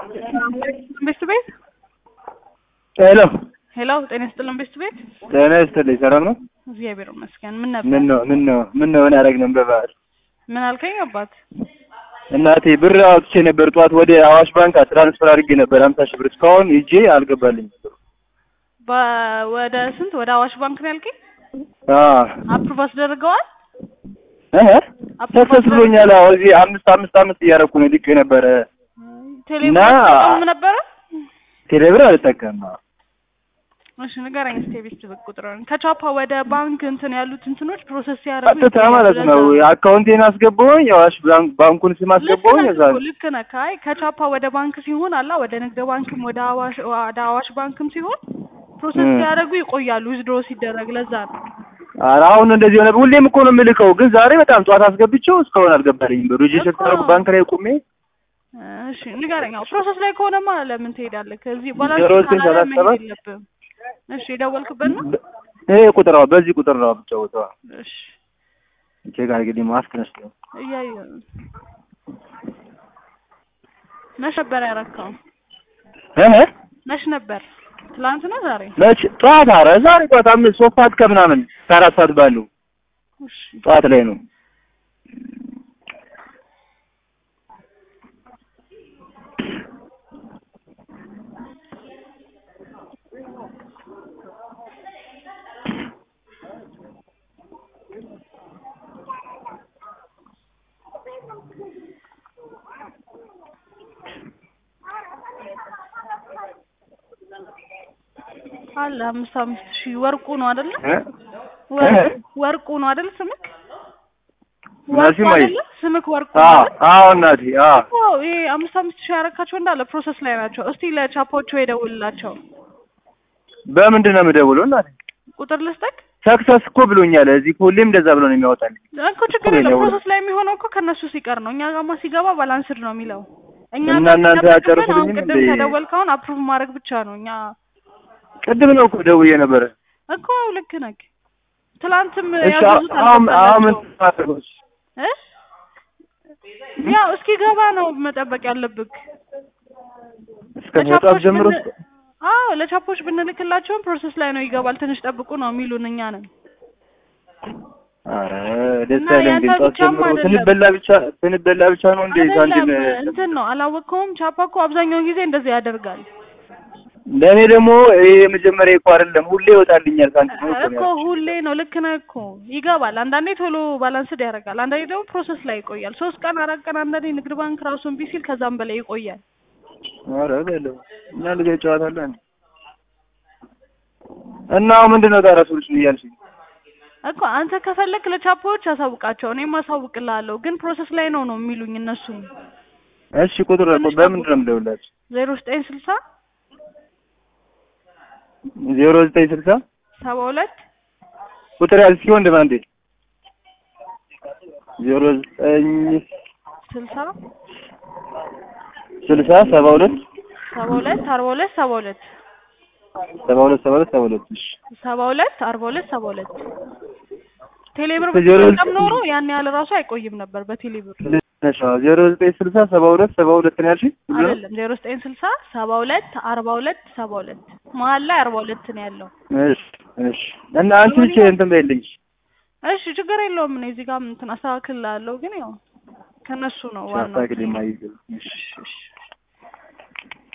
ቤት ቤት ሄሎ ሄሎ፣ ጤና ይስጥልን ቤት ቤት። ጤና ይስጥልኝ። ሰላም ነው? እግዚአብሔር ይመስገን። ምን ነበር? ምን ነው ምን ነው ምን ነው ምን ያደረግነው በበዓል? ምን አልከኝ አባት? እናቴ ብር አውጥቼ ነበር ጠዋት ወደ አዋሽ ባንክ ትራንስፈር አድርጌ ነበር ሀምሳ ሺህ ብር እስካሁን ሂጄ አልገባልኝም። በ- ወደ ስንት ወደ አዋሽ ባንክ ነው ያልከኝ? አዎ አፕሩቭ አስደርገዋል? እህ አፕሩቭ ሰክሰስ ብሎኛል። አዎ እዚህ አምስት አምስት አምስት እያደረኩ ነው ልክ ነበረ። ቴሌብር እና- አትጠቀሙም ነበረ? ቴሌብር አልጠቀምም። አዎ እሺ ንገረኝ እስኪ የቤት ስልክ ቁጥሩን። ከቻፓ ወደ ባንክ እንትን ያሉት እንትኖች ፕሮሰስ ሲያደርጉ ቀጥታ ይቆያሉ። ማለት ነው ለዛ አካውንቴን አስገባሁኝ የአዋሽ ባንክ ባንኩን ስም ልክ አስገባሁኝ ነህ እዛ እኮ ልክ ነህ። ካይ ከቻፓ ወደ ባንክ ሲሆን አላ ወደ ንግድ ባንክም ወደ አዋሽ ወደ አዋሽ ባንክም ሲሆን ፕሮሰስ እም። ሲያደርጉ ይቆያሉ ዊዝድሮ ሲደረግ። ለዛ ነው ኧረ አሁን እንደዚህ ሆነ። ሁሌም እኮ ነው የምልከው፣ ግን ዛሬ በጣም ጠዋት አስገብቼው እስካሁን አልገባልኝም። ብሩ ሪጅስተር እኮ። ካደረኩ ባንክ ላይ ቆሜ እሺ ንገረኝ። አዎ ፕሮሰስ ላይ ከሆነማ ለምን ትሄዳለህ? ከዚህ ባላንስ ዜሮ ዘጠኝ ካላለ ሰላሳ ሰባት መሄድ የለብህም። እሺ የደወልክበት ነው? ይሄ ቁጥር ነው፣ በዚህ ቁጥር ነው የምጫወተው። እሺ ቼክ አድርግልኝ። ማስክ ነስ ነው እያየሁ ነው። መች ነበር ያረካው? እህ መች ነበር? ትላንት ነው ዛሬ? መች ጠዋት? ኧረ ዛሬ ጠዋት አምስት ሶስት ሰዓት ከምናምን ከአራት ሰዓት ባለው እሺ ጠዋት ላይ ነው። አለ አምስት አምስት ሺህ ወርቁ ነው አይደለ? እ? ወርቁ ወርቁ ነው አይደል? ስምክ ወርቁ ናሲ ማይ አይደለ? ስምክ ወርቁ ነው አዎ አይደል? አዎ እናቴ አዎ አዎ ይሄ አምስት አምስት ሺህ ያረካቸው እንዳለ ፕሮሰስ ላይ ናቸው። እስቲ ለቻፖቹ የደውልላቸው በምንድን ነው የምደውለው እናቴ? ቁጥር ልስጠቅ ሰክሰስ እኮ ብሎኛል። እዚህ እኮ ሁሌም እንደዛ ብሎ ነው የሚያወጣልኝ። እኮ ችግር እኮ የለም። የደውለው። ፕሮሰስ ላይ የሚሆነው እኮ ከእነሱ ሲቀር ነው። እኛ ጋማ ሲገባ ባላንስድ ነው የሚለው። እኛ እና ጋር እናንተ ሲጠበቅብን አጨርሱልኝም አሁን ቅድም እንዴ? ከደወልከውን አፕሩቭ ማድረግ ብቻ ነው። እኛ ቅድም ነው እኮ ደውዬ ነበረ። እኮ ልክ ነህ። ትላንትም እሺ ያዘዙት አሁን አሁን ምን አልገባላቸውም ታደርገው? እ ያው እስኪ ገባ ነው መጠበቅ ያለብህ። እስከ መውጣት ጀምሮ ብን- አዎ ለቻፖች ብንልክላቸውም ፕሮሰስ ላይ ነው ይገባል፣ ትንሽ ጠብቁ ነው የሚሉን እኛ ነን። ኧረ ደስ እና አይልም ግን ያንተ ጠዋት ብቻም ጀምሮ አይደለም። ስንበላ ብቻ ስንበላ ብቻ ነው እንዴ ሳንቲም አይደለም እንትን ነው አላወቅከውም? ቻፓ እኮ አብዛኛውን ጊዜ እንደዚህ ያደርጋል ለእኔ ደግሞ ይሄ የመጀመሪያ እኮ አይደለም፣ ሁሌ ይወጣልኛል ሳንቲም ነው እኮ ሁሌ ነው። ልክ ነህ እኮ ይገባል። አንዳንዴ ቶሎ ባላንስድ ያደርጋል፣ አንዳንዴ ደግሞ ፕሮሰስ ላይ ይቆያል። ሶስት ቀን አራት ቀን፣ አንዳንዴ ንግድ ባንክ ራሱን ቢሲል ከዛም በላይ ይቆያል። ኧረ በለው እና ልጅ ጨዋታለ እና አሁን ምንድን ነው ታዲያ ሶሉሽን እያልሽኝ? እኮ አንተ ከፈለክ ለቻፖዎች አሳውቃቸው፣ እኔም አሳውቅልሃለሁ። ግን ፕሮሰስ ላይ ነው ነው የሚሉኝ እነሱ እሺ ቁጥር እኮ በምንድን ነው የምደውላችሁ? ዜሮ ዘጠኝ ስልሳ ዜሮ ዘጠኝ ስልሳ ሰባ ሁለት ቁጥር ያዝ ሲሆን እንደማ እንዴ ዜሮ ዘጠኝ ስልሳ ስልሳ ሰባ ሁለት ሰባ ሁለት አርባ ሁለት ሰባ ሁለት ሰባ ሁለት ሰባ ሁለት ሰባ ሁለት እሺ ሰባ ሁለት አርባ ሁለት ሰባ ሁለት ቴሌብር ዜሮ ብትጠቀም ኖሮ ያን ያህል ራሱ አይቆይም ነበር በቴሌብር ነሽ ዜሮ ዘጠኝ ስልሳ ሰባ ሁለት ሰባ ሁለት ነው ያልሽኝ? አይደለም ዜሮ ዘጠኝ ስልሳ ሰባ ሁለት አርባ ሁለት ሰባ ሁለት መሀል ላይ አርባ ሁለት ነው ያለው። እሺ እሺ እና አንቺ ብቻ እንትን በይልኝ እሺ ችግር የለውም። እኔ እዚህ ጋር እንትን አስተካክላለሁ፣ ግን ያው ከነሱ ነው ዋናው። ሳታግሊ ማይገ እሺ እሺ